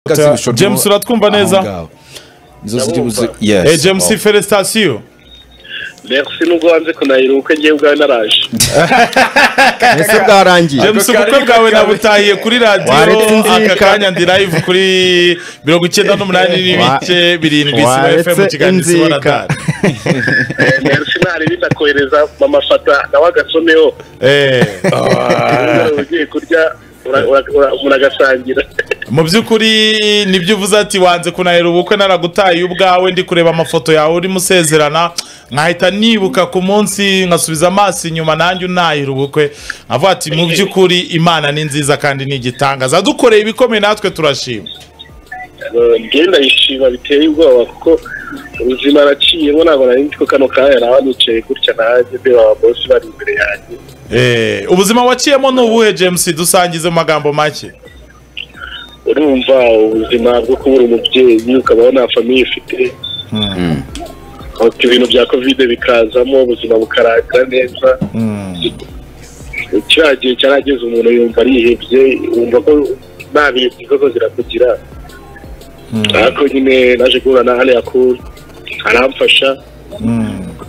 gatsibisho James uratwumva neza nizo ziri buze Ndabumva. yes Eh, James felicitasiyo Merci nubwo wanze kunahira ubukwe ngewe ubwawe naraje ese bwarangiye James ubukwe bwawe nabutahiye kuri Waretse radiyo inzika. aka kanya ndi live kuri mirongo icyenda n'umunani n'ibice birindwi isibo waretse FM kiganiro isibo inzika. radari Eh, Merci ntari bitakohereza mama fata nawe agasomeho Eh. Nimugoroba ugiye kurya ura- ura- ura- umuntu agasangira mu by'ukuri nibyo uvuze ati wanze kunahera ubukwe naragutaye ubwawe ndi kureba amafoto yawe urimo usezerana nkahita nibuka ku munsi nkasubiza amaso inyuma nanjye unahira ubukwe nkavuga ati mu by'ukuri imana ni nziza kandi ni igitangaza dukoreye ibikomeye natwe turashima Eh, ngewe ndayishima biteye ubwoba kuko ubuzima naraciyemo ntabwo nari nzi ko kano kanya nawe nicaye gutya nanjye ndeba ababosi bari imbere yanjye Eh, ubuzima waciyemo ni ubuhe james dusangize mu magambo make urumva ubuzima bwo kubura umubyeyi ukabaho nta famiye ufite Ati ibintu bya kovide bikazamo ubuzima bukarangira neza kiriya gihe cyarageze umuntu yumva arihebye wumva ko nta bintu inzozi zirakugira ariko nyine naje guhura na hariya kuri aramfasha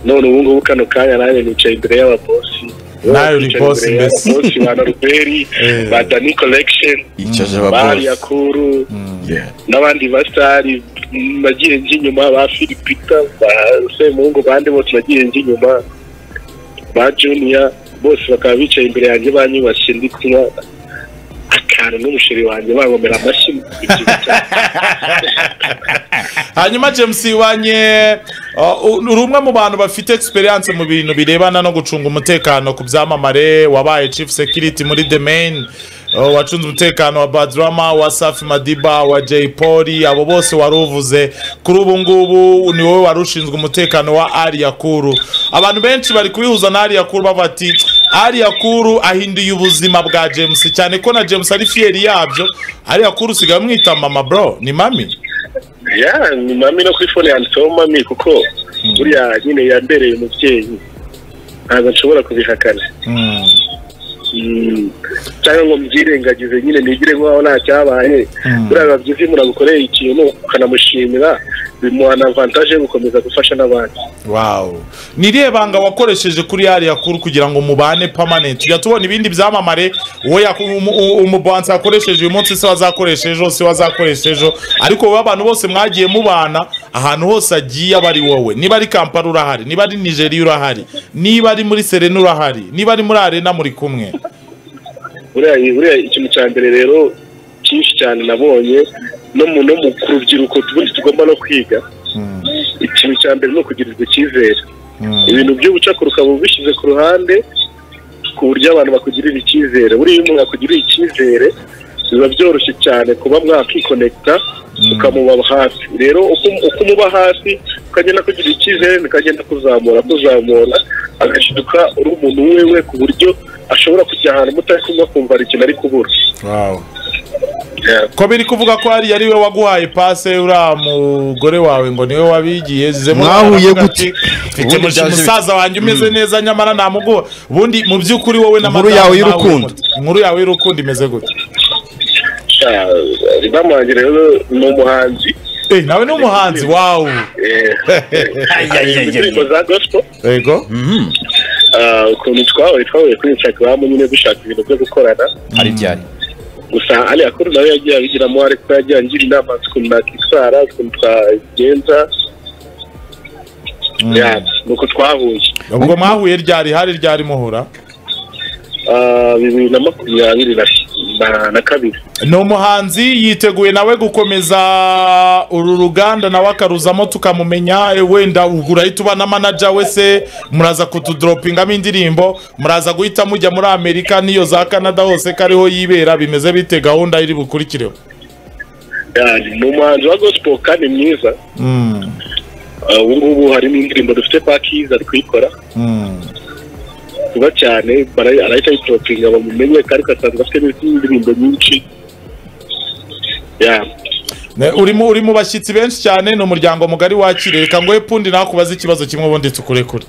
none ubu ngubu kano kanya nanjye nicaye imbere y'ababosi Nawe uri Nicaye boss imbere mbese. y'ababosi ba noruberi Eh. ba dani collection icaje bariya ababosi kuru Yeah. n'abandi basitari nagiye njya inyuma ba filipita ba semungu bandi bose nagiye njya inyuma ba juniya bose bakaba bicaye imbere yanjye banyubashye ndi kunywa akantu n'umusheri wanjye bankomera amashyi mu gihe cya- hanyuma james wanye uh, uri umwe mu bantu bafite experience mu bintu birebana no gucunga umutekano ku byamamare wabaye chief security muri the main uh, wacunze umutekano wa badrama wa safi madiba wa jay polly abo bose wari uvuze kuri ubu ngubu ni wowe wari ushinzwe umutekano wa ariya kuru abantu benshi bari kubihuza na ariya kuru bavuga ati ariya kuru ahinduye ubuzima bwa james cyane ko na james ari fiyeri yabyo ariya kuru usigaye umwita mama bro ni mami ya ni mami no kuri fone yanditseho mami kuko buriya nyine yambereye umubyeyi ntabwo nshobora kubihakana Mm. cyangwa ngo mbyirengagize nyine nigire nk'aho nta cyabaye buriya biba byiza iyo umuntu agukoreye ikintu ukanamushimira bimuha na avantage yo gukomeza gufasha n'abandi Wow. Ni irihe banga wakoresheje kuri yariya kuru kugira ngo mubane permanent tujya tubona ibindi byamamare wowe yaku- umu- u- umubanza yakoresheje uyu munsi se wazakoresha ejo se wazakoresha ejo ariko wowe abantu bose mwagiye mubana ahantu hose agiye aba ari wowe niba ari kampala urahari niba ari nigeria urahari niba ari muri serena urahari niba ari muri arena muri kumwe buriya buriya ikintu cya mbere rero cyinshi cyane nabonye no mu no mu ku rubyiruko tubundi tugomba no kwiga ikintu cya mbere ni ukugirirwa icyizere ibintu by'ubucakura ukaba ubishyize ku ruhande ku buryo abantu bakugirira icyizere buriya iyo umuntu akugiriye icyizere biba byoroshye cyane kuba mwakikonekita ukamuba hafi rero uko uko umuba hafi ukagenda kugira icyizere bikagenda kuzamura kuzamura agashiduka uri umuntu wewe ku buryo ashobora kujya ahantu mutari kumwe akumva hari ikintu ari kubura Yeah. ko biri kuvuga ko ari yari we waguhaye pase uriya mugore wawe ngo niwe wabigiye zizemo Mwahuye aravuga gute? ati, mfite Ubundi mushi- byaje bite?" musaza wanjye umeze neza nyamara namuguha ubundi mu by'ukuri wowe na Inkuru madamu yawe nawe y'urukundo. urimo- inkuru yawe y'urukundo imeze gute Ah, madamu wanjye rero ni umuhanzi Eh, nawe ni umuhanzi wawu Eh, hari indirimbo za gospel yego Ah, ukuntu twahuye twahuye kuri instagram nyine dushaka ibintu byo gukorana ari byari gusa ari akuru nawe yagiye abigiramo ariko yagiye angira inama z'ukuntu nakitwara z'ukuntu twagenza Ya, ni uko twahuye ubwo mwahuye ryari hari ryari muhura Ah, bibiri na makumyabiri na- na- na kabiri ni umuhanzi yiteguye nawe gukomeza uru ruganda nawe akaruzamo tukamumenya eh, wenda urahita uba na manaja we se muraza kutudoropingamo indirimbo muraza guhita mujya muri amerika n'iyo za canada hose kariho yibera bimeze bite gahunda iri bukurikireho Ya, ni umuhanzi wa gospel kandi mwiza Ah, ubu ngubu harimo indirimbo dufite pakizi ari kuyikora vuba cyane bara- arahita ayitopinga bamumenye ariko asanzwe afite n'izindi ndirimbo nyinshi Ya. Ne- urimo uri mu bashyitsi benshi cyane ni umuryango mugari wakiriye reka ngohe pundi nakubaze ikibazo kimwe ubundi tukurekure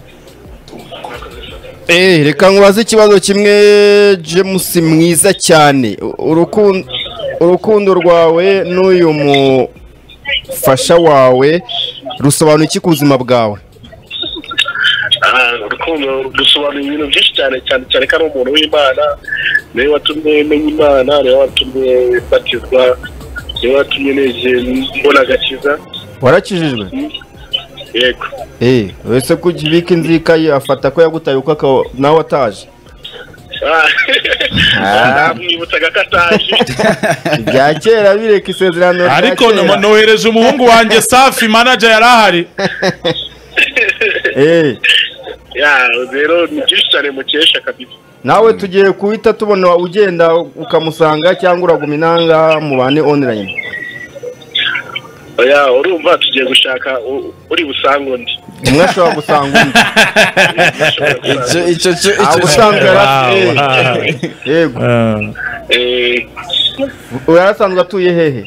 Eh, reka nkubaze ikibazo kimwe james mwiza cyane urukundo urukundo rwawe n'uyu mufasha wawe rusobanura iki ku buzima bwawe Ah, urukundo dusobanura ibintu byinshi cyane cyane cyane ko ari umuntu w'imana niwe watumye menya imana niwe watumye batizwa niwe watumye neje mbona agakiza warakijijwe yego eee uretse ko ujya inzika ye afata ko yagutaye uko aka- nawe ataje Ah, namwibutsaga ko ataje ibya kera bireka isezerano rya ariko kera. no- nohereje umuhungu wanjye safi manager yari ahari eee Ya, rero ni byinshi cyane mukesha kabisa nawe tugiye kuhita tubona ugenda ukamusanga cyangwa uraguma inanga mubane online oya urumva tugiye gushaka u- uri busange undi umwe ashobora gusanga undi icyo Ashobora gusanga. icyo cyo Ah, icyo usanga cyo- yari Wow, afite- wow. yego Eh, Eh, yarasanzwe atuye hehe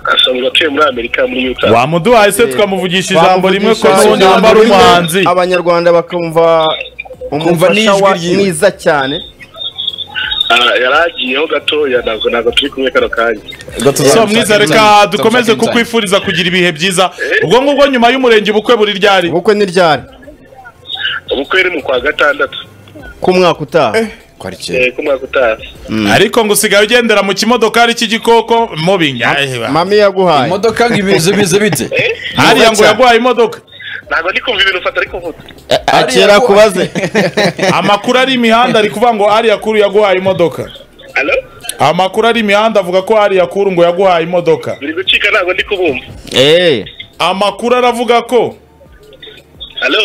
asanzwe atuye muri amerika muri utah wamuduhaye se tukamuvugisha ijambo rimwe ko Bamuvugisha nubundi wumva ijambo ari rimwe, umuhanzi abanyarwanda bakumva umufasha n'ijwi wa ryiwe. mwiza cyane Ah, yari agiyeho gatoya ntabwo ntabwo turi kumwe kano kanya so mwiza reka kukwifuriza dukomeze kukwifuriza kugira ibihe byiza ubwo ngubwo nyuma y'umurenge ubukwe buri ryari ubukwe ni ryari ubukwe ni mu kwa gatandatu ku mwaka utaha eh, ku mwaka utaha ariko ngo usigaye ugendera mu kimodokari cy'igikoko mubinya mami yaguhaye imodoka ngo ibiza biza bite hariya ngo yaguhaye imodoka ntabwo ndi kumva ibintu ufata ari kuvuga akera kubaze amakuru ari imihanda ari kuvuga ngo ariya kuru yaguhaye imodoka alo amakuru ari imihanda avuga ko ariya kuru ngo yaguhaye imodoka biri gucika ntabwo ndi kubumva eee amakuru aravuga ko alo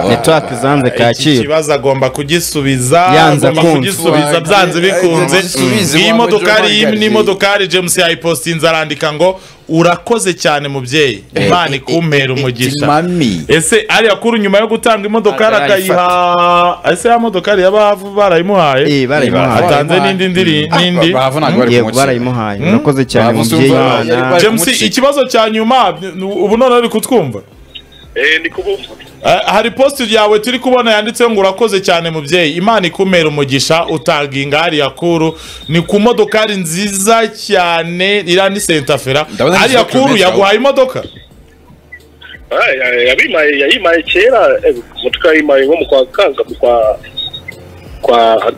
network zanze iki kacyiru kibazo agomba kugisubiza Yanze agomba kumva. kugisubiza byanze bikunze Igisubizo iyi wa modokari iyi Major ni imodokari james yayipostinze arandika ngo urakoze cyane mubyeyi imana ikumpera umugisha mami ese ariya kuru nyuma yo gutanga imodokari Arayifata. akayiha ese ya modokari yaba barayimuhaye eee barayimuhaye atanze n'indi ndiri n'indi yego barayimuhaye murakoze cyane Bavuze mubyeyi umva- imana bari james kumucika. ikibazo cya nyuma n- ubu none uri kutwumva eh, ndi kubumva Eh, hari posti yawe turi kubona yanditseho ngo urakoze cyane mubyeyi imana ikumera umugisha utanga ingari ya kuru ni ku modokari nziza cyane iriya ni sentafera Ndabona ni ariya izo kuru kilometero. yaguhaye imodoka Ah, ya- yabimaye yayimaye kera eh, umutwe wayimaye nko mu kwa kanga mu kwa kwa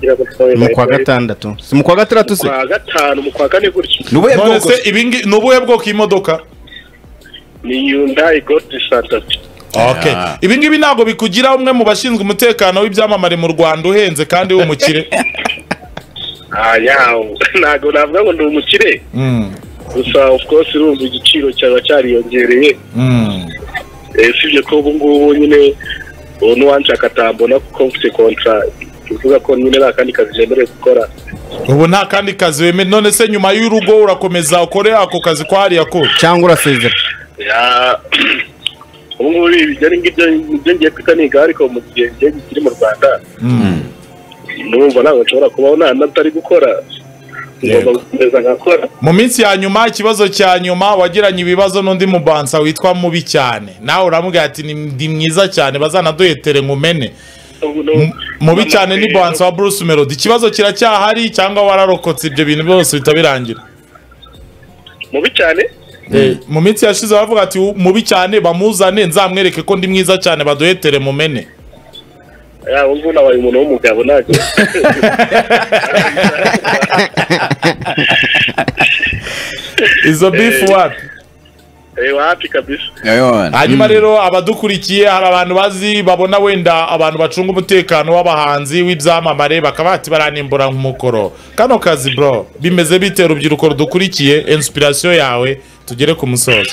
mu kwa gatandatu si mu kwa gatandatu se kwa gatanu mu kwa kane gutyo nubuhe none bwoko se ibingi ni ubuhe bwoko y'imodoka ni yundayi godi santati Okay. Ibi ngibi ntabwo bikugira umwe mu bashinzwe umutekano w'ibyamamare mu Rwanda uhenze kandi w'umukire. yawo ntabwo navuga ngo ndi umukire Mm, gusa of course urumva igiciro cyaba cyariyongereye mm. Eh, usibye ko ubu ngubu nyine ubu n'uwanshaka atambona kuko mfite kontra ivuga ko nyine nta kandi kazi nemerewe gukora Ubu nta kandi kazi weme none se nyuma y'urugo urakomeza ukore ako kazi kwa hariya kuru. cyangwa urasezera Ya- ubu ngubu ibyo ari ngibyo nibyo ngiye kwita niga ariko mu gihe ngiye kiri mu rwanda numva ntabwo nshobora kubaho nta natari gukora ngomba gukomeza nkakora Mu minsi ya nyuma ikibazo cya nyuma wagiranye ibibazo n'undi mubansa witwa mubi cyane. Nawe uramubwira ati "Ni- ndi mwiza cyane bazanaduhetere nkumene. Ubu nu- Mubi cyane ni bonsa wa Bruce Melody. Ikibazo kiracyahari cyangwa wararokotse ibyo bintu byose bitabirangira. mubi cyane Eh, mu minsi yashize bavuga ati "U- mubi cyane bamuzane nzamwereke ko ndi mwiza cyane baduhetere mumene Ya, ubu ngubu nabaye umuntu w'umugabo ntabwo izo beef wapi reba hafi kabisa hanyuma rero abadukurikiye hari abantu bazi babona wenda abantu bacunga umutekano w'abahanzi w'ibyamamare bakaba bati baranimbura nk'umukoro kano kazi bro bimeze bite urubyiruko rudukurikiye inspiration yawe tugere ku musozo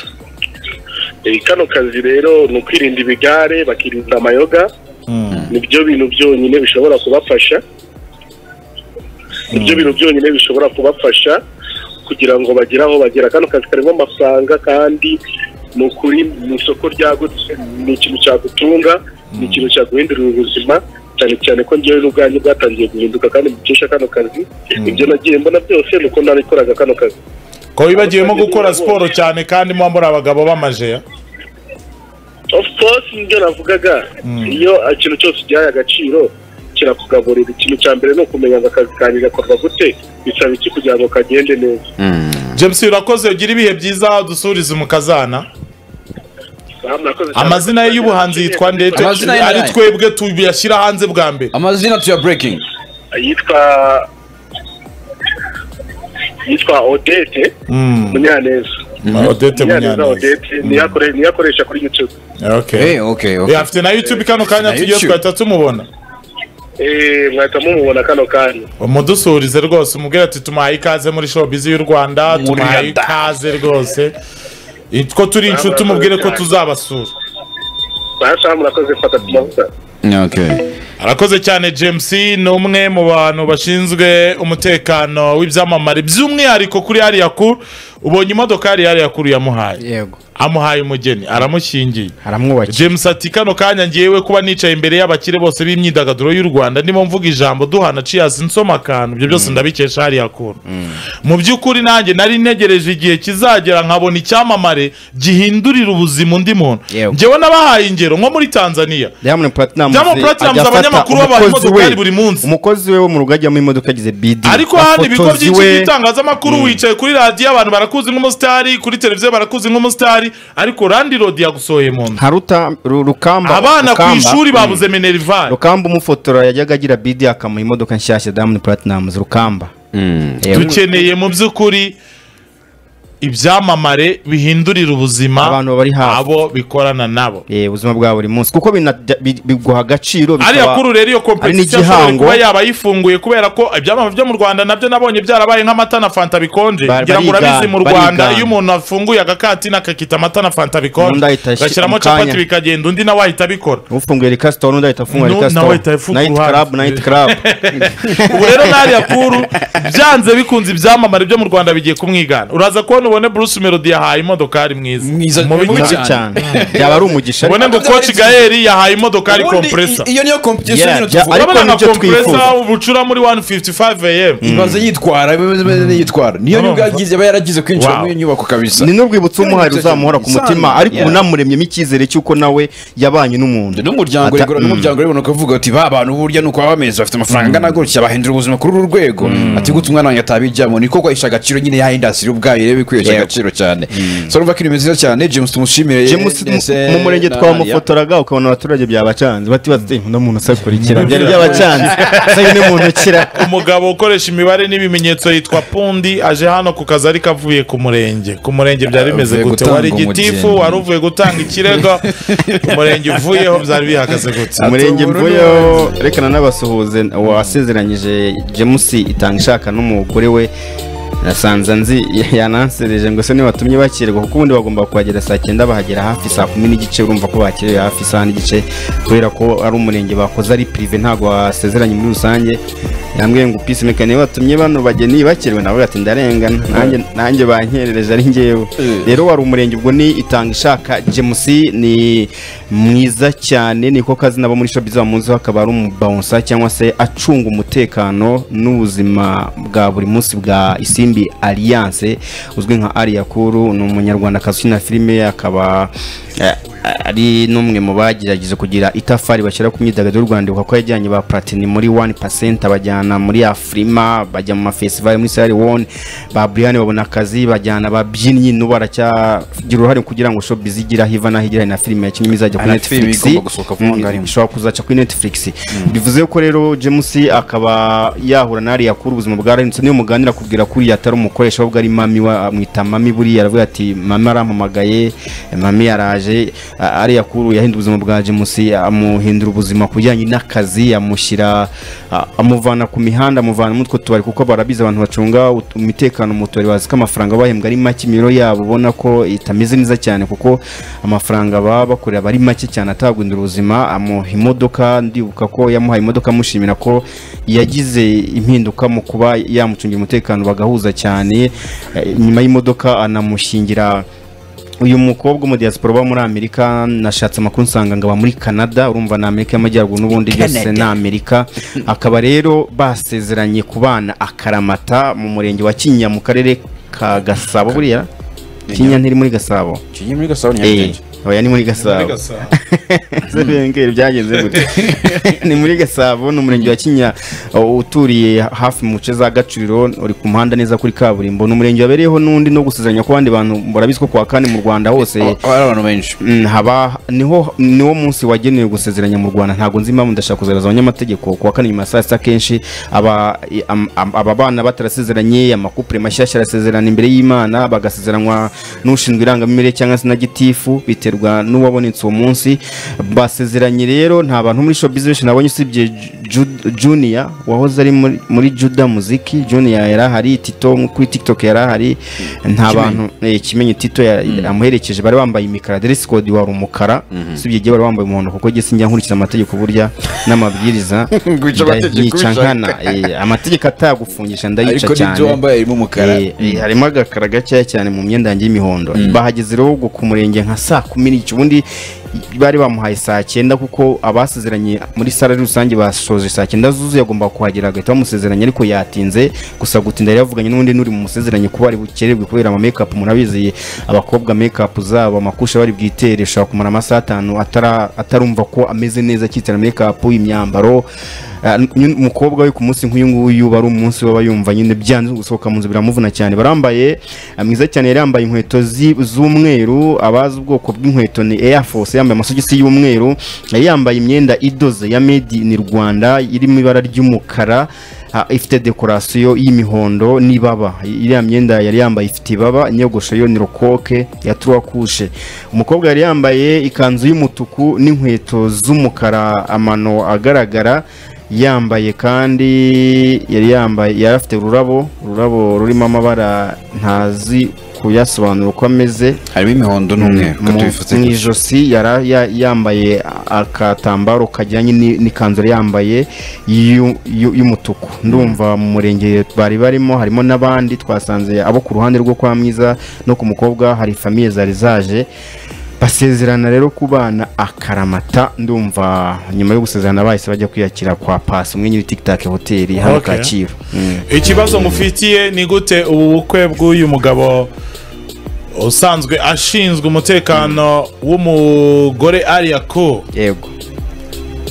Eh, kano kazi rero ni ukwirinda ibigare bakirinda amayoga nibyo bintu byonyine bishobora kubafasha nibyo bintu byonyine bishobora kubafasha kugira ngo bagere aho bagera kano kazi karimo amafaranga kandi ni ukuri mu isoko ryagutse ni ikintu cyagutunga ni ikintu cyaguhindurira ubuzima cyane cyane ko njyewe n'ubwanjye bwatangiye guhinduka kandi mukesha kano kazi ibyo nagiye mbona byose ni uko narikoraga kano kazi ko wibagiyemo gukora siporo cyane kandi muba muri abagabo b'amajeya of course nibyo navugaga iyo ikintu cyose ugihaye agaciro kirakugaburira ikintu cya mbere ni ukumenya ngo akazi kanjye gakorwa gute bisaba iki kugira ngo kagende neza james urakoze ugire ibihe byiza dusurize umukazana Aha, murakoze cyane. amazina ye y'ubuhanzi yitwa ndetse Amazina ye ni ari ayahe? twebwe tuyashyira hanze bwa mbere amazina tuya breaking yitwa yitwa odete munyaneza odete munyaneza munyaneza odete niyo akore- niyo akoresha kuri youtube okay Eh, okay Eh, okay afite na youtube kano Na kanya tugiye YouTube. twahita tumubona Eh, mwahita mumubona kano kanya umudusurize rwose umubwire ati tumuhaye ikaze muri showbiz y'u rwanda tumuhaye ikaze rwose Eh, ko turi inshuti umubwire ko tuzabasura basha murakoze fata ku mavuta okay arakoze cyane james ni umwe mu bantu bashinzwe umutekano w'ibyamamare by'umwihariko kuri hariya kuru ubonye imodoka yari hariya kuru yamuhaye yego amuhaye umugeni aramushyingiye haramwubakira james ati kano kanya ngewe kuba nicaye imbere y'abakire bose b'imyidagaduro y'u rwanda ndimo mvuga ijambo duhana cias nsoma akantu ibyo byose ndabikesha hariya kuntu mu by'ukuri nanjye nari ntegereje igihe kizagera nkabona icyamamare gihindurira ubuzima undi muntu Yego. ngewe n'abahaye ingero nko muri tanzania Diamond Platnumz Diamond Platnumz, ajya afata abanyamakuru babaha umukozi imodokari we- buri munsi. umukozi we wo mu rugo ajyamo imodoka yagize bidi ariko hano ibigo abafotozi byinshi we- by'itangazamakuru wicaye kuri radiyo abantu barakuzi nk'umusitari kuri televiziyo barakuzi nk'umusitari ariko randi rodi yagusohoye mu nzu nka ruta Ru- rukamba abana ku Rukamba. ishuri Mm. babuze minerivare rukamba umufotora yajyaga agira bidi akamuha imodoka nshyashya Diamond Platnumz rukamba Yego. dukeneye mu by'ukuri ibyamamare bihindurira ubuzima Abantu bari hafi. abo bikorana nabo Eh, ubuzima bwa buri munsi kuko binajya- bi- biguha agaciro ariya bikaba- kuru rero iyo kompetisiyo n'igihango. ashobora kuba yaba ayifunguye kubera ko ibyamamare byo mu rwanda nabyo nabonye byarabaye nk'amata na fanta bikonje Ba- ngira ngo barigana, urabizi mu rwanda barigana. iyo umuntu afunguye agakati n'akakita amata na fanta bikonje Undi ahita ashi- agashyiramo mu kanya. capati bikagenda undi nawe ahita abikora ufunguye rikasitoro n'undi ahita afungura Nu- rikasitoro nawe ahita afunga nayiti uruhande. karabu nayiti karabu ubu rero n'ariya kuru byanze bikunze ibyamamare byo mu rwanda bigiye kumwigana uraza kubona ubone bruce melody yahaye imodokari mwiza Mwiza- mubi mubi cyane mubi cyane byaba ari umugisha ariko- ubone ngo coach gael yahaye imodokari Ubundi kompresa i- iyo niyo competition Yeah, nyine yeah, tuvuga ariko urabona nka nibyo kompresa twifuza. ubucura muri 155 am ibaze yitwara ibaze yitwara niyo nyubwo Urumva? yagize aba yaragize kwinjira Wow. muri iyo nyubako kabisa ni n'urwibutso umuhari Iyo uzamuhora ku nibyo mutima cyane. ariko ubu Yeah. namuremyemo icyizere cy'uko nawe yabanye n'umuntu n'umuryango Ata- rigura n'umuryango ribona ukavuga ati ba bantu burya ni uko baba bameze bafite amafaranga angana gutya bahindura ubuzima kuri uru rwego ati gutya umwana wanjye atabijyamo niko kwahisha agaciro nyine ya indasitiri ubwayo rero bikwihesha Yego. agaciro cyane so urumva ko ibintu byiza cyane james tumushimire James ndetse mu- mu murenge na- twamufotoraga ukabona abaturage byabacanze batibaza ati uno muntu asakurikira byari byabacanze sayi ni muntu ukira umugabo ukoresha imibare n'ibimenyetso yitwa pundi aje hano ku kazi ariko avuye ku murenge ku murenge byari bimeze Avuye gute gutanga wari gitifu umugeni. wari uvuye gutanga ikirego umurenge uvuyeho byari bihagaze gute umurenge ubururu mvuyeho rekana n'abasuhuze wasezeranyije james itanga ishaka n'umugore we nasanze nzi yanansereje ngo se nibatumye bakirwa kuko ubundi bagomba kuhagera saa cyenda bahagera hafi saa kumi n'igice urumva ko bakerewe hafi saa n'igice kubera ko ari umurenge bakoze ari pirive ntabwo wasezeranye muri rusange yambwiye ngo pisi meka niba watumye bano bageni bakerewe nawe ati ndarengana nanjye nanjye bankerereje ari ngewe rero wari umurenge ubwo ni itanga ishaka james ni mwiza cyane niko kazi nabo muri showbiz bamuziho akaba ari umubawunsa cyangwa se acunga umutekano n'ubuzima bwa buri munsi bwa isimbi alliance uzwi nka ariyakuru ni umunyarwandakazi ukina filime akaba eh, ari n'umwe mu bagerageje kugira itafari bashyira ku myidagaduro y'u Rwanda kuko yajyanye ba Platini muri 1% abajyana muri Afrima bajya mu mafestival muri Sierra Leone ba Brian babona akazi bajyana ababyinnyi n'ubu baracyagira uruhare kugira ngo showbiz igire aho iva n'aho igera hari na filime yakinnye izajya kuri Hari na filime Netflix igomba gusohoka vuba Mm, ngaho ari mu- ishobora kuzaca kuri Netflix bivuze ko rero James akaba yahura na Ariya kuri ubuzima bwa Ryan niyo muganira kubwira kuri atari umukoresha ahubwo ari mami wa amwita mami buriya aravuga ati mama arampamagaye mami yaraje A- Ariya kuri yahinda ubuzima bwa James amuhindura ubuzima ku bijyanye n'akazi amushyira a- amuvana ku mihanda amuvana muri utwo tubari kuko barabizi abantu bacunga ut- umutekano mu tubari bazi ko amafaranga bahembwa ari make imiro yabo ubona ko itameze neza cyane kuko amafaranga baba bakorera aba ari make cyane ataguhindura ubuzima amuha imodoka ndibuka ko yamuhaye imodoka amushimira ko yagize impinduka mu kuba yamucungira umutekano bagahuza cyane Eh, nyuma y'imodoka anamushingira uyu mukobwa mu diaspora uba muri amerika nashatse amakuru nsanga ngaba muri canada urumva ni amerika y'amajyaruguru n'ubundi byose ni amerika akaba rero basezeranye kubana akaramata mu murenge wa kinyinya mu karere ka gasabo buriya kinyinya ntiri muri gasabo kinyinya muri gasabo Eh, nyarugenge oya ni muri gasabo Gasabo. ese bengeri byagenze gute ni muri gasabo ni umurenge wa kinya uh, uturiye hafi mu nce za gaciro uri ku muhanda neza kuri kaburimbo ni umurenge wabereyeho n'undi no gusuzanya ku bandi bantu murabizi ko kuwa kane mu rwanda hose Aba ari abantu benshi Mm, haba niho niwo munsi wagenewe gusezeranya mu rwanda ntabwo nzi impamvu ndashaka kuzereza abanyamategeko kuwa kane nyuma ya saa sita kenshi aba i- am- am- aba bana batarasezeranye amakupure mashyashya arasezerana imbere y'imana bagasezeranwa n'ushinzwe irangamimerere cyangwa se na gitifu biterwa n'uwabonetse uwo munsi basezeranye rero nta bantu muri showbiz nabonye usibye Ju- junior wahoze ari muri- muri juda muziki junior yari ahari tito kuri tiktok yari ahari nta bantu eh, kimenyi tito ya- amuherekeje bari bambaye imikara dress code wari umukara usibye igihe bari bambaye umuhondo kuko jye sinjya nkurikiza amategeko burya n'amabwiriza Ngwica nda- amategeko nyica ushaka. nkana eh, amategeko atagufungisha ndayica ariko n'ibyo cyane wambaye harimo umukara Eh, eh, harimo agakara gakeya cyane mu myenda yanjye y'imihondo bahageze rero ubwo ku murenge nka saa kumi n'igice ubundi bari bamuhaye saa cyenda kuko abasezeranye muri sare rusange basoje saa cyenda zuzuye agomba kuhagera agahita bamusezeranya ariko yatinze gusa gutinda yari yavuganye n'undi n'uri mu musezeranye kuba ari bukererwe kubera ama make up murabizi abakobwa make up zabo amakusha bari bwitere ushobora kumara amasaha atanu atara- atarumva ko ameze neza akitera make up imyambaro Ah, nyine umukobwa we ku munsi nk'uyu nguyu bari umunsi waba yumva nyine byanze gusohoka mu nzu biramuvuna cyane barambaye ah, mwiza cyane yari yambaye inkweto zi- z'umweru abazi ubwoko bw'inkweto ni Air Force yambaye amasogisi y'umweru yari yambaye imyenda idoze ya made in Rwanda iri mu ibara ry'umukara ah, ifite dekorasiyo y'imihondo n'ibaba iriya myenda yari yambaye ifite ibaba inyogosho yo ni rokoke ya trois couches umukobwa yari yambaye ikanzu y'umutuku n'inkweto z'umukara amano agaragara yambaye kandi yari yambaye yari afite ururabo ururabo rurimo amabara ntazi kuyasobanura uko ameze harimo imihondo n'umweru mu mu ijosi yari ya- yambaye akatambaro kajyanye ni- n'ikanzu yari yambaye y'u- y'u- y'umutuku ndumva mu murenge bari barimo harimo n'abandi twasanze abo ku ruhande rwo kwa mwiza no ku mukobwa hari famiye zari zaje basezerana rero ku bana akaramata ndumva nyuma yo gusezerana bahise bajya kwiyakira kwa pasi umwe nyiri tiktok hoteli hano Okay. kacyiru Mm. ikibazo ngufitiye ni gute ubu bukwe bw'uyu mugabo usanzwe ashinzwe umutekano w'umugore ariya ko yego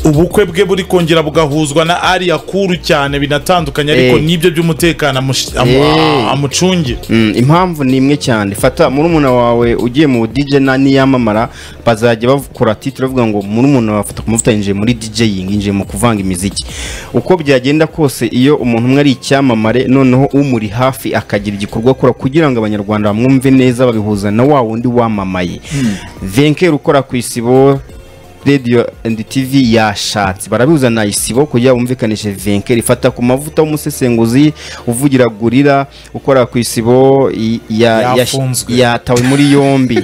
ubukwe bwe buri kongera bugahuzwa na ariya kuru cyane binatandukanye ariko Eh. nibyo by'umutekano amush- amu- Eh. amucungira Mm, impamvu ni imwe cyane fata murumuna wawe ugiye mu DJ na niyamamara bazajya bakora titre bavuga ngo murumuna wawe afata kumuvuta yinjiye muri DJing yinjiye mu kuvanga imiziki uko byagenda kose iyo umuntu umwe ari icyamamare noneho umuri hafi akagira igikorwa akora kugira ngo abanyarwanda bamwumve neza babihuza na wa wundi wamamaye Venker ukora ku isibo radio and tv yashatse barabizana isibo kugira bumvikanishe vinkeri ifata ku mavuta w'umusesenguzi uvugira gurira ukora ku isibo i- ya- yash- Yafunzwe. yatawe muri yombi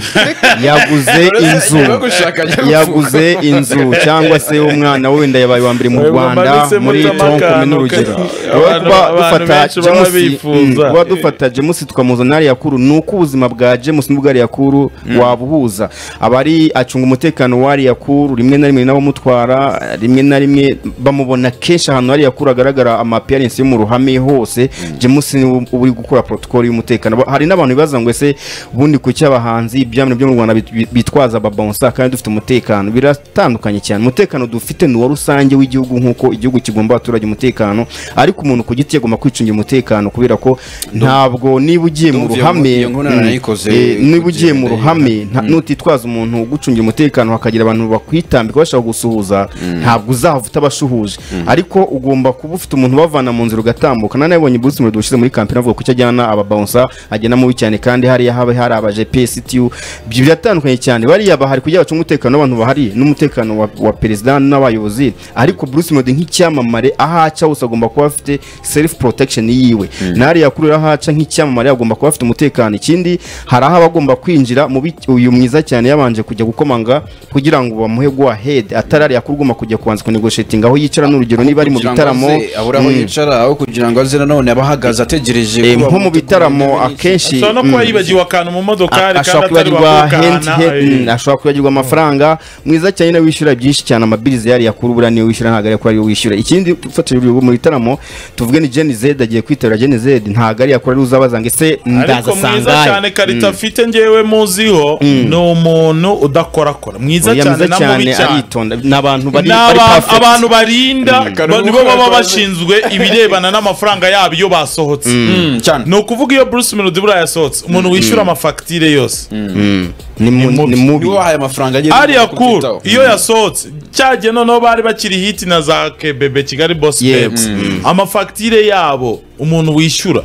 yaguze inzu Niba gushaka ajya yaguze inzu cyangwa se umwana we wenda yabaye uwa mbere mu Oya, rwanda mumanitse muri muto tonkome amakano, n'urugero okay. Kuba- Abantu- kuba abantu dufata benshi baba James, bifuza. mm, kuba dufata jamusi tukamuzana ariya kuru ni uko ubuzima bwa jamusi n'ubwa ariya kuru wabuhuza aba ari acunga umutekano w'ariya kuru rimwe na rimwe n'abamutwara rimwe na rimwe bamubona kenshi ahantu ariya kuru hagaragara amapiyarensi yo mu ruhame hose jamusi niwe uba uri gukora protokoli y'umutekano Ba- hari n'abantu bibaza ngo ese ubundi ku cy'abahanzi ibyamino byo mu rwanda bit- bit- bitwaza babonsa kandi dufite umutekano biratandukanye cyane umutekano dufite ni uwa rusange w'igihugu nk'uko igihugu kigomba abaturage umutekano ariko umuntu ku giti agomba kwicungira umutekano kubera ko ntabwo niba ugiye mu Ndumva iyo ruhame nkuru- iyo nkuru Mm. narayikoze Eh, niba ugiye mu kugenda ruhame nta- nutitwaza umuntu ugucungira umutekano hakagira abantu bakwitambika bashaka gusuhuza ntabwo uzahava utabashuhuje ariko ugomba kuba ufite umuntu ubavana mu nzira ugatambuka nane yabonye Bruce Melody ushize muri kampani avuga ko icyo ajyana ababonsa ajyana mubi cyane kandi hariya haba hari aba GPS TU ibyo biratandukanye cyane bariya bahari kugira bacunge umutekano w'abantu bahari n'umutekano wa, wa perezida n'abayobozi ariko Bruce Melody nk'icyamamare aho aca hose agomba kuba afite self protection yiwe n'ariya kuri aho aca nk'icyamamare agomba kuba afite umutekano ikindi hari aho aba agomba kwinjira mu bi- uyu mwiza cyane yabanje kujya gukomanga kugira ngo bamuhe go ahead atarari yakurwuma kujya kubanza kunegoshetinga aho yicara n'urugero niba ari mu kugira ngo bitaramo aze abure aho mm, yicara aho kugira ngo aze nanone abe ahagaze ategereje eh, kuba nko mu mutuku bitaramo n'ibindi. akenshi ashobora no kuba mm, yibagiwe akantu mu modokari kandi ashobora atari kwibagirwa hand wakukana hand- mm, ashobora kwibagirwa amafaranga mwiza cyane nawe wishyura byinshi cyane amabirizi yari yakuru buriya niyo wishyura ntabwo ari yakura ariyo wishyura ikindi ufatira urugero mu bitaramo tuvuge ni Gen Z agiye kwitabira Gen Z ntabwo ari yakura ariyo uzabaza ngo ese ariko ndaza mwiza cyane sangahe karita afite ngewe muziho ni umuntu udakorakora mwiza oya cyane mwiza na cyane mubi cyane aritonda ni abantu bari ni bari aba- perfect. abantu barinda Karungu ba- nibo baba karakoze. bashinzwe ibirebana n'amafaranga yabo iyo basohotse Mm, cyane ni ukuvuga iyo bruce melody buriya yasohotse umuntu wishyura amafagitire yose Mm. ni mu- mubi. ni mubi niwe wahaye amafaranga agiye ariya kubyitaho. kuru iyo yasohotse cyagiye noneho bari bakiri hiti na za kebebe kigali boss Yeah, babes mm. amafagitire yabo umuntu wishyura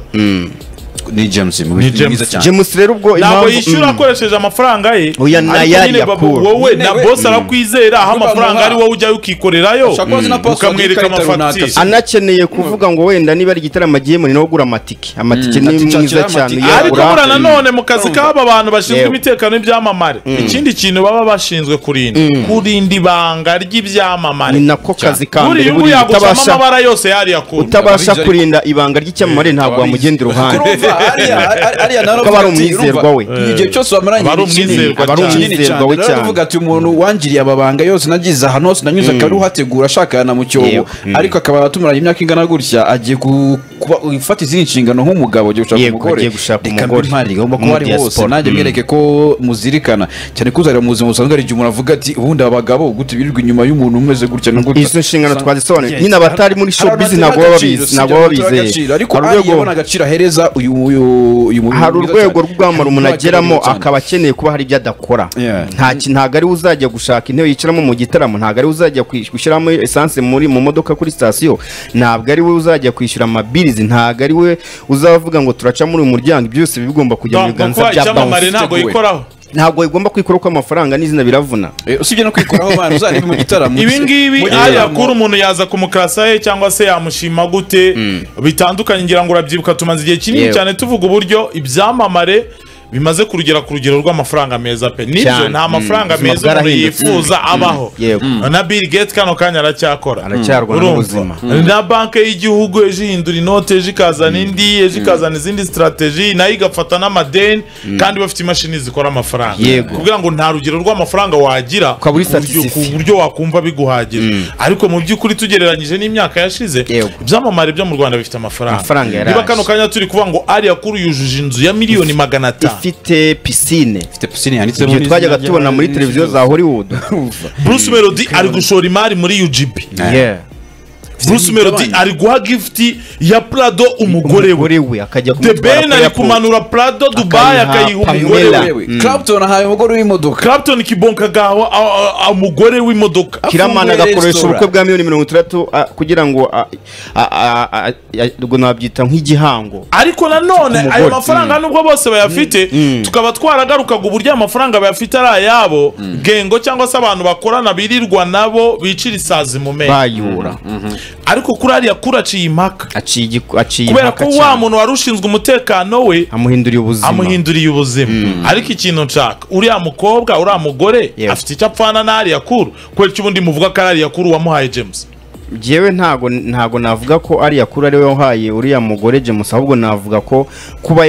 ni james mu Ni bintu James. mwiza cyane James rero ubwo ntabwo impamvu- yishyura mm. akoresheje amafaranga ye Oya, na ariko yari nyine ya babu- poor. wowe Nyine na we- boss arakwizera aho Niba amafaranga bamuha- ari wowe ujya ukikorerayo Ashobora kuba azi na password ukamwereka y'ikarita runaka amafagitire se. anakeneye kuvuga ngo wenda niba ari igitaramo agiyemo ni nawe ugura amatike amatike Mm, ni ati, mwiza nshakira cyane amatike. ariko uyagura buriya nanone mu kazi k'aba bantu bashinzwe Yewe. imitekano y'ibyamamare ikindi kintu baba bashinzwe kurinda kurinda ibanga ry'ibyamamare ni nako kazi ka mbere buriya ubu buriya yagucamo utabasha amabara yose yariyakunda utabasha Abizi ariko- kurinda ibanga ry'icyamamare ntabwo abizi. wamugenda iruhande Urumva, ariya ari- ariya nawe Kuko aba ari aravuga ati, umwizerwa urumva, we. ni igihe cyose wamaranye Aba ari igihe kinini, umwizerwa aba ari cyane. kinini Umwizerwa we Rero aravuga ati umuntu wangiriye ababanga yose nagize ahantu hose nanyuze akaruhategura ashakana mu cyobo Yego. Mm. ariko akaba atumaranye imyaka ingana gutya agiye ku- kuba- gufata izindi nshingano nk'umugabo agiye gushaka Yego, umugore agiye gushaka Reka mbe umugore. ntwari, agomba kuba Mu ari diaspora. hose nanjye Mm. mwereke ko muzirikana cyane kuzarira mu buzima busanzwe hari igihe umuntu avuga ati ubundi abagabo gute birirwa inyuma y'umuntu umeze gutya na gutya izo nshingano Sa- twazisobanuye Yes. nyine abatari muri showbiz Hari abatari ntabwo baba agaciro, babizi si ibyo ntabwo baba abatari agaciro, bizeye ariko Hari ariya urwego- abona agaciro ahereza uyu uyu uyu mubiri hari mwiza urwego cyane. rw'ubwamara umuntu Hari ageramo urwego akaba akeneye kuba hari ibyo adakora Yeah. nta ki- ntabwo ari we uzajya gushaka intebe yicaramo mu gitaramo ntabwo ari we uzajya kwi- gushyiramo esanse muri mu modoka kuri sitasiyo ntabwo ari we uzajya kwishyura amabirizi ntabwo ari we uzavuga ngo turaca muri uyu muryango ibyo byose biba bigomba kujya mu biganza kuba bya icyamamare bounce ntabwo biteguwe. yikoraho ntabwo bigomba kwikora uko amafaranga n'izina biravuna Eh, usibye no kwikuraho abantu uzareba mu gitaramo ibi ngibi Mu gitaramo. ayakura umuntu yaza kumukarasa ye cyangwa se yamushima gute bitandukanye ngira ngo urabyibuka tumaze igihe kinini Yewe. cyane tuvuga uburyo ibyamamare bimaze kurugera ku rugero rw'amafaranga meza pe nibyo Cyane. nta mafaranga Mm. meza Ubuzima umuntu bwarahindutse. yifuza abaho Yego. na Bill Gates kano kanya aracyakora Aracyarwana Urumva? n'ubuzima. na banki y'igihugu ejo ihindura inoti ejo ikazana indi ejo ikazana izindi sitarateji nayo igafata n'amadeni kandi bafite imashini zikora amafaranga Yego. kugira ngo nta rugero rw'amafaranga wagira Ukaba uri ku buryo- ku satisfait. buryo wakumva biguhagije ariko mu by'ukuri tugereranyije n'imyaka yashize Yego. ibyamamare byo mu rwanda bifite amafaranga Amafaranga yaraje. niba kano kanya turi kuvuga ngo ariya kuri yujuje inzu ya miliyoni magana atanu ifite pisine Ifite pisine yanditsemo ibyo n'izina twajyaga rya- tubona muri televiziyo za hollywood bruce melody ari gushora imari muri ugb Yeah. bruce melody ari guha gifuti ya prado umugore we umugore we akajya the kumutwara ben kuri ari airport. kumanura prado dubayi Akayiha akayiha umugore Pamela. we Yewe, Clapton ahaye umugore w'imodoka clapton kibonkagaho umugore w'imodoka kiramana Afunguye agakoresha resitora. ubukwe bwa miliyoni mirongo itandatu a- kugira ngo a- a- a- a- a- ngo nabyita nk'igihango ariko nanone ayo Umugore. mafaranga nubwo bose bayafite tukaba twaragarukaga uburyo ayo mafaranga bayafite ari ayabo gengo cyangwa se abantu bakorana birirwa nabo bicira isazi mu menyo bayura ariko kuri ariya kuri aciye impaka aciye igiku- aciye kubera impaka ko cyane. wa muntu wari ushinzwe umutekano we amuhinduriye ubuzima amuhinduriye ubuzima ariko ikintu nshaka uriya mukobwa uriya mugore Yewe. afite icyo apfana n'ariya kuru kubera icyo ubundi muvuga ko ari ariya kuru wamuhaye james Jewe ntago ntago navuga ko ari yakura ari we wahaye uriya mugore James ahubwo navuga ko kuba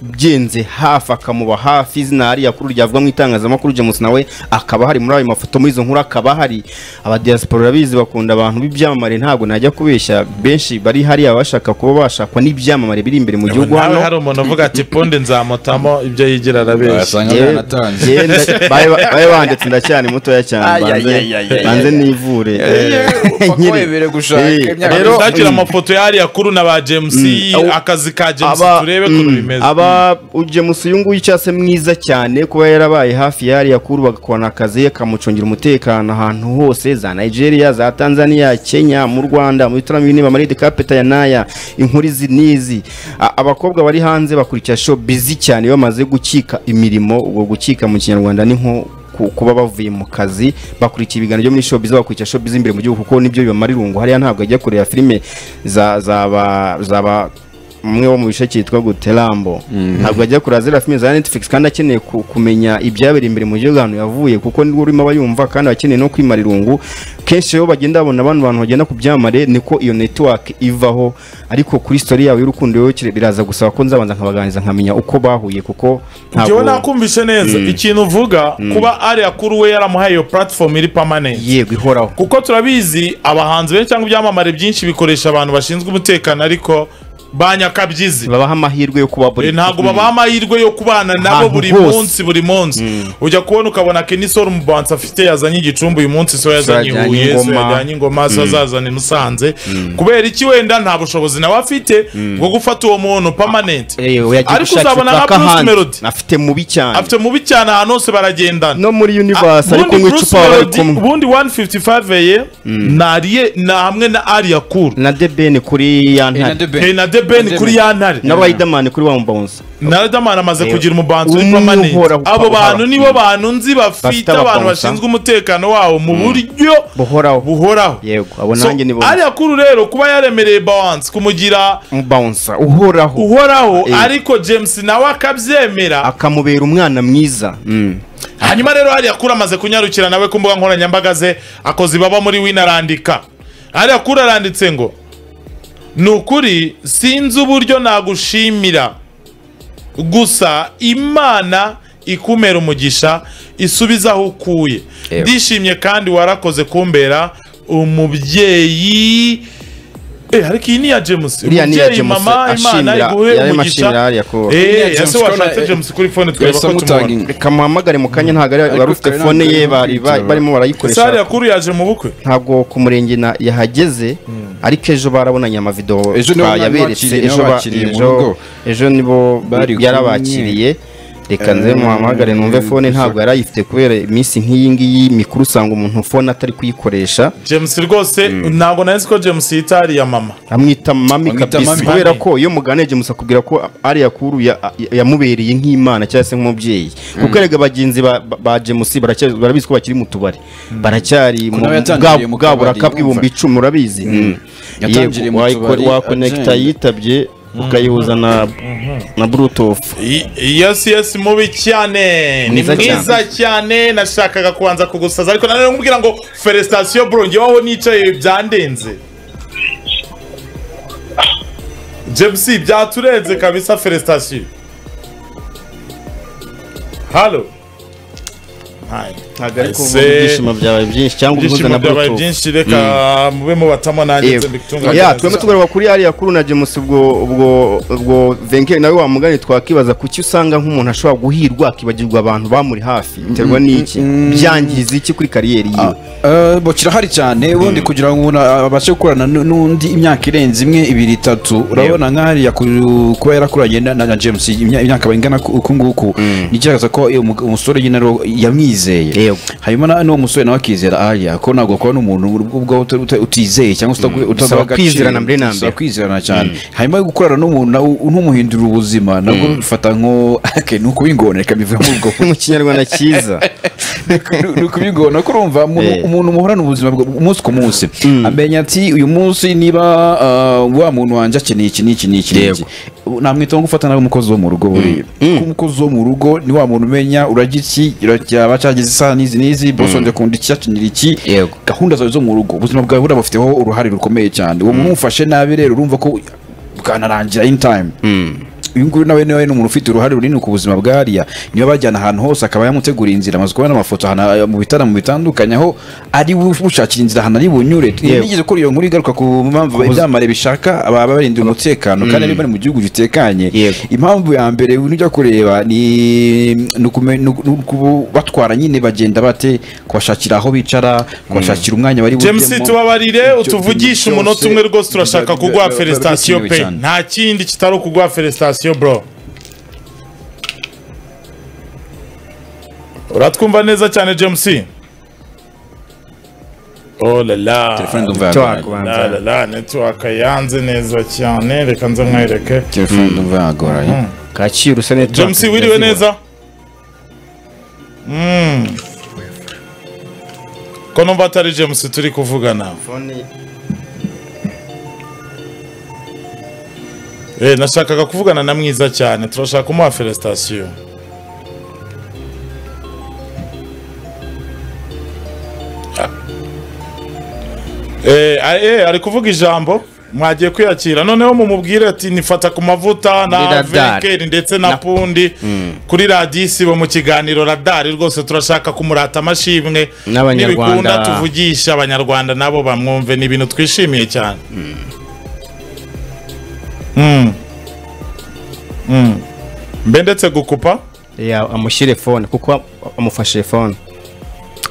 yaramugenze hafi akamuba hafi izina ari yakuru ryavuga mu itangazamakuru James nawe akaba hari muri ayo mafoto muri izo nkuru akaba hari abadiaspora bizi bakunda abantu b'ibyamamare ntago najya kubeshya benshi bari hariya bashaka kuba bashakwa n'ibyamamare biri imbere mu gihugu nawe hano hari umuntu uvuga ati ponde nzamutamo ibyo yigira arabeshya Wasanga Yewe- baranatanze. yewe nda- babe babe banditse ndacyari mutoya cyane Ay, ay, banze- ay, ay, ay, banze ay. nivure Nkiri- wakwemere gushaka Eh, imyaka rero myinshi. Ushakira mm. amafoto y'ariya kuru na ba james Aho- akazi ka james aba turebe ukuntu mm, bimeze aba james uyu nguyu cyangwa se mwiza cyane kuba yarabaye hafi ya hariya kuru bagakorana akazi akamucungira umutekano ahantu hose za nigeria za tanzania kenya mu rwanda mu bitaramo binini bamaride kapeta ya naya inkuru izi n'izi A- abakobwa bari hanze bakurikira show bizi cyane bamaze gukika imirimo ubwo gukika mu kinyarwanda ni nko ku- kuba bavuye mu kazi bakurikiye ibiganiro byo muri showbiz bakurikira showbiz imbere mu gihugu kuko nibyo bibamarira irungu hariya ntabwo ajya kureba filime za za ba- za ba umwe wo mu bice cyitwa guterambo ntabwo ajya kureba ziriya filime za netflix kandi akeneye ku- kumenya ibyabera imbere mu gihugu ahantu yavuye kuko niwe urimo aba yumva kandi akeneye no kwimara irungu kenshi iyo bagenda babona abantu bantu bagenda ku byamamare niko iyo network ivaho ariko kuri story yawe y'urukundo wowe kire- biraza gusaba ko nzabanza nkabaganiriza nkamenya uko bahuye kuko njyewe nakumvise neza ikintu uvuga kuba ariya kuri we yaramuhaye iyo platform iri permanent yego ihoraho kuko turabizi abahanzi benshi cyangwa ibyamamare byinshi bikoresha abantu bashinzwe umutekano ariko ba nyakabyizi babaha amahirwe yo kuba Eh, buri ntabwo babaha amahirwe yo kubana nabo Ahantu buri hose. munsi buri munsi ujya kubona ukabona Kenny Sol umubansi afite yazanye igicumbi uyu munsi so yazanye yajyanye Huye so ingoma. yajyanye ingoma so azazana i Musanze kubera iki wenda nta bushobozi nawe afite bwo gufata uwo muntu permanent Eyo, yagiye ariko gushakira uzabona nka paka Bruce ahandi. Melody afite mubi cyane afite mubi cyane ahantu hose baragendana no muri universe Ah, ariko ubundi Bruce nk'icupa bari Melody, kumwe ubundi 155 ye nariye na hamwe na Aria Cool na debeni kuri ya na ntare The Ben. Hey, na The Ben kuri ya ntare na Riderman kuri wa mbonza na Riderman amaze kugira umubanzu Umwe permanent uhora- abo uhora- bantu nibo bantu nzi bafite Bafite abantu abakonsa. bashinzwe umutekano wawo mu buryo buhoraho buhoraho yego abo So, nanjye ni bo Aria Cool rero kuba yaremereye balance kumugira mbonza uhoraho uhoraho Eh. ariko James nawe akabyemera akamubera umwana mwiza hanyuma rero hariya kuri amaze kunyarukira nawe ku mbuga nkoranyambaga ze akoze ibaba muri wino arandika hariya kuri aranditse ngo ni ukuri sinzi uburyo nagushimira gusa imana ikumera umugisha isubiza aho ukuye ndishimye kandi warakoze kumbera umubyeyi Eh, ariko iyi ni iya James Iriya ni iya umubyeyi James, mama imana ashimira- iguhe yarimo umugisha ashimira hariya ko- Ni iya eh James, ese washatse urabona, James kuri phone tureba yahise ko amutanga tumubona in- reka muhamagare mu kanya ntabwo ari- wari ufite kare fone ntabwo ye ari bari ba- kwitaba. barimo Sare barayikoresha yakuru yaje mu bukwe ntabwo ku murenge na- yahageze ariko ejo barabonanye amavidewo Ejo nibo bari twayaberetse bakiriye, nibo ejo ba- bakiriye mu ejo- rugo. ejo nibo Bari kumwe. yarabakiriye reka nze Eh, muhamagare numve fone ntabwo yari ayifite kubera iminsi nk'iyi ngiyi mikuru usanga umuntu fone atari kuyikoresha james rwose ntabwo nari ko james yitariye mama amwita mami Amwita kabisa mami. kubera ko iyo muganira james akubwira ko ari yakuru ya- ya- yamubereye nk'imana cyangwa se nk'umubyeyi kuko erega bagenzi ba, ba- ba james baracya- barabizi ko bakiri mu tubari baracyari mu nawe bwa- yatangiriye mu bwa kabari, buraka yumva. bw'ibihumbi icumi urabizi Yatangiriye mu tubari, wakonekita agenda. yitabye ukayihuza na na bluetooth yes yes mubi cyane ni Mwiza mwiza cyane nashakaga kubanza kugusaza ariko nanone nkubwira ngo felicitation bro ngeweho nicaye byandenze james byaturenze kabisa felicitation halo ntabwo ariko Ese- ubu ibyishimo byabaye byinshi cyangwa uguhuza ibyishimo na byabaye bluetooth byinshi reka mube mubatamo nanjye nze mbitunganye ya neza. twebwe tugarura kuri ariya kuru na james ubwo ubwo ubwo venke nawe wamugane twakibaza kuki usanga nk'umuntu ashobora guhirwa akibagirwa abantu bamuri hafi biterwa n'iki byangiza iki kuri kariyeri yiwe Eh, bo kirahari cyane ubundi kugira ngo umuntu abashe gukorana n- n'undi imyaka irenze imwe ibiri itatu urabona nk'ahariya ku- kuba yarakuranye na- na james imya- imyaka ingana ku- uku nguku ni ikigaragaza ko uyu mu- umusore nyine rero yamwizeye Yego. hanyuma na- n'uwo musore nawe akizera ahariya ko ntabwo kuba n'umuntu ubwo uta- uta- utizeye cyangwa se uta- Bisaba utadaha agaciro. kwizerana mbere na Bisaba mbere. kwizerana cyane hanyuma gukorana n'umuntu nawe unumuhindurira ubuzima nabwo bifata nko ni ukubingona reka bivuge muri ubwo mu kinyarwanda cyiza ni ukubigona ko urumva umuntu- Eh. umuntu muhorana ubuzima bwa- umunsi ku munsi amenya ati uyu munsi niba ah, wa muntu wanjye akeneye iki n'iki n'iki n'iki Yego. namwita nko gufata nawe umukozi wo mu rugo buriya kuko umukozi wo mu rugo ni wa muntu umenya urajya iki urajya cyagize isaha n'izi n'izi bosi wanjye akunda iki akenera iki Yego. gahunda zawe zo mu rugo ubuzima bwawe buriya bufiteho uruhare rukomeye cyane uwo muntu umufashe nabi rero urumva ko bwanarangira in time uyu nguyu nawe nawe ni umuntu ufite uruhare runini ku buzima bwa hariya niba bajyana ahantu hose akaba yamutegura inzira amaze kubona amafoto ahantu ah, mu bitaramo bitandukanye aho ari bushakira inzira ahantu ari bunyure Yewe. nigeze ko iyo nkuru igaruka ku mpamvu ibyamare bishaka baba barindira umutekano kandi niba bari mu gihugu gitekanye Yego. impamvu ya mbere ujya kureba ni ni ukume- ni uku- ni uku- batwara nyine bagenda bate kubashakira aho bicara kubashakira umwanya bari james bujyemo. tubabarire Ibyo utuvugishe bintu umunota byose umwe rwose turashaka biba- kuguha biba- biba felicitation bikenewe pe cyane. nta kindi kitari ukuguha felicitation bro uratwumva neza cyane james oh la la Telefone ndumva Icyo yagoranye. la wakubanza. la la network yanze neza cyane reka nze mwereke telefone ndumva yagoranye kacyiru usa neza james wiriwe neza Mm. ko numva atari james turi kuvugana Eh, nashakaga kuvugana na mwiza cyane turashaka kumuha felicitation Eh, a- eh, ari kuvuga ijambo mwagiye kwiyakira noneho mumubwire ati nifata ku mavuta Muri na Radar. vekeri ndetse na Na- pundi kuri radiyo isibo mu kiganiro radari rwose turashaka kumurata amashimwe N'Abanyarwanda. n'ibikunda tuvugisha abanyarwanda nabo bamwumve ni ibintu twishimiye cyane Mm. Mm. mbe ndetse gukupa ya amushyire fone kuko amufashe fone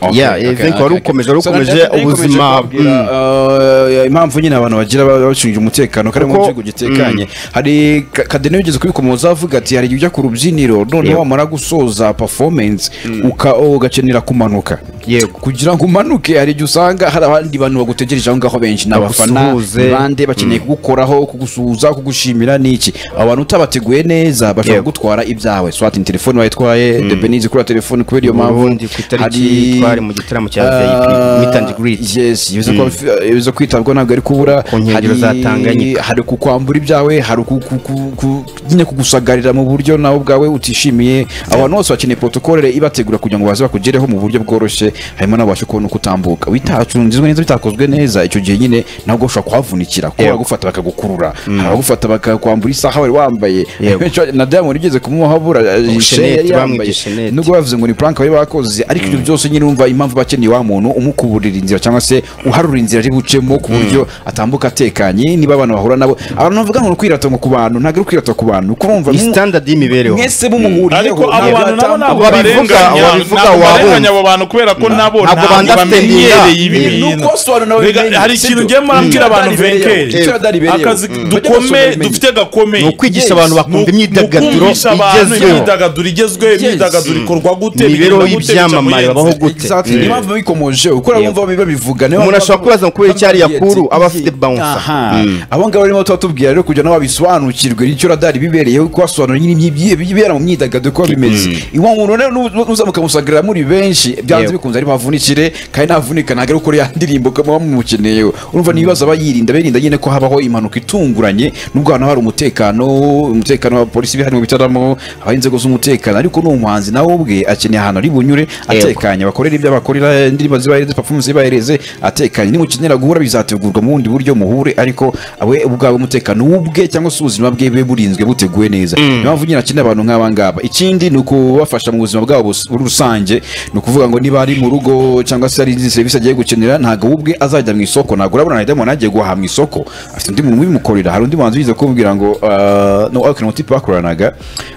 Okay, Yeah, okay, I think okay, wari okay. ukomeje- wari So, ukomeje Nadege yari ikomeje ubuzima, kubabwira, uh, impamvu nyine abantu bagira ba- bacungira umutekano kandi mu Kuko- gihugu gitekanye hari Ka- kadeni wigeze kubikomoza avuga ati hari igihe ujya ku rubyiniro noneho Yego. wamara gusoza performance uka- ugakenera kumanuka yego kugira ngo umanuke hari igihe usanga hari abandi bantu bagutegereje aho ngaho benshi ni abafana Bagusuhuze. ni bande bakeneye kugukoraho kugusuhuza kugushimira niki abantu utabateguye neza bashobora Yego. gutwara ibyawe swati ni telefone wayitwaye mm. debenize kuri telefone kubera iyo mpamvu ubundi ku itariki hari- twari mu gitaramo cya Ah, VIP meet and greet yes biza kuba bifi- biza kwitabwaho ntabwo ari kubura Ku nkengero Hari- za Tanganyika. hari kukwambura ibyawe hari ku- ku- ku- ku- nyine kugusagarira mu buryo nawe ubwawe utishimiye abantu bose bakeneye protocole ibategura kugira ngo baze bakugereho mu buryo bworoshye hanyuma nawe ubashe kubona uko utambuka bitacunzwe neza bitakozwe neza icyo gihe nyine nabwo ushobora kuhavunikira kuba Yego. bagufata bakagukurura hari abagufata bakakwambura isaha wari wambaye Yego. na diamond ugeze kumuha habura eh, Shenete, yari yambaye bamwita Shenete. nubwo bavuze ngo ni prank bari bakoze ariko ibyo byose nyine wumva impamvu bakeneye wa muntu umukuburira inzira cyangwa se uharura inzira ari bucemo ku buryo atambuka atekanye niba abantu bahura nabo abantu bavuga ngo ni ukwirata ngo ku bantu ntabwo ari ukwirata ku bantu kurumva ni standard y'imibereho mwese mumuhuriyeho ariko abo bantu nabo ntabwo Ababivuga- barenganya ababivuga ntabwo wabumva. barenganya abo bantu kubera ko nabo Ntabwo ntabwo bandafite bamenyereye ibi Ni bintu uko sobanura Rega, bimenye, hari sibyo? ikintu ngiye murabwira Mm. abantu Radar ibereyeho. venkeri Icyo radar ibereyeho. akazi Mm. dukome Bajya basobanura dufite gakomeye ni ukwigisha Yes. abantu bakumva imyidagaduro kumvisha abantu igezweho imyidagaduro igezweho imyidagaduro ikorwa gute imibereho bigenda gute, bica mu y'ibyamamare yindi. babaho gute Exactly. Niyo mpamvu babikomoje uko Yego. bumva babivuga niyo Umuntu mpamvu ashobora bavuga- kubaza ngo kubera iki ariya Bavuga kuru, ati, aba afite bouncer. aha. abo ngabo barimo tubatubwira rero kugira ngo babisobanukirwe nicyo radari bibereyeho kuko basobanura nyine ibyi- ibibera mu myidagaduro uko bimeze uwo muntu rero nu- nuzamuka musagarira muri benshi byanze Yego. bikunze ari bavunikire kandi navunika ntabwo ari gukora ya ndirimbo ko muba mumukeneyeho urumva n'ibibazo aba yirinda birinda nyine ko habaho impanuka itunguranye nubwo ahantu hari umutekano umutekano wa polisi bihari mu bitaramo haba inzego z'umutekano ariko ni umuhanzi nawe ubwe akeneye ahantu ari bunyure atekanye bakorera ibyo bakorera indirimbo zibahereze performance zibahereze atekanye nimukenera guhura bizategurwa mu bundi buryo muhure ariko we ubwawe umutekano w'ubwe cyangwa se ubuzima bwe bube burinzwe buteguwe neza niyo mpamvu nyine akeneye abantu nk'aba ngaba ikindi ni ukubafasha mu buzima bwabo bus- muri rusange ni ukuvuga ngo niba ari mu rugo cyangwa se hari izindi serivisi agiye gukenera ntabwo we ubwe azajya mu isoko ntabwo urabona na diamond agiye guhaha mu isoko afite undi muntu ubimukorera hari undi muhanzi wize kumubwira ngo ah, no ariko ni umutipe bakoranaga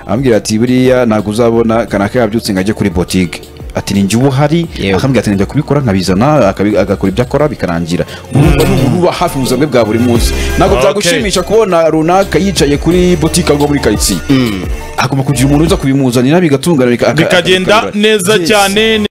amubwira ati buriya ntabwo uzabona kanaka yabyutse ngo ajye kuri botike ati ni njye uba uhari Yewe. akambwira ati njya kubikora nkabizana akabi- agakora ibyo akora bikarangira urumva ni umuntu uba hafi mu buzima bwe bwa buri munsi ntabwo Okay. byagushimisha kubona runaka yicaye kuri botike ngo muri karitsiye agomba kugira umuntu uza kubimuzanira bigatungana bika- aka- bikagenda akabikorera. neza Yes. cyane